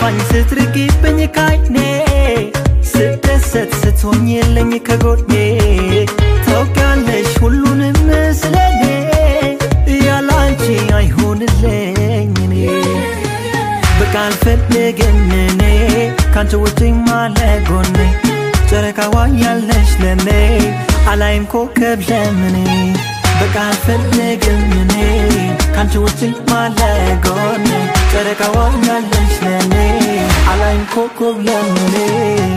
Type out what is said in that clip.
ሲከፋኝ ስትርቂብኝ ካይኔ ስደሰት ስትሆኝልኝ ከጎኔ ታውቂያለሽ ሁሉንም ስለኔ ያላንቺ አይሆንልኝ እኔ በቃ አልፈልግም እኔ ካንቺ ውጭ ማለጎኔ ጨረቃዋ ያለሽ ለኔ አላይም ኮከብ ለምኔ በቃ አልፈልግም እኔ ካንቺ ውጭ ማለጎኔ ጨረቃዋ ያለሽ ለኔ አላይም ኮከብ ለምኔ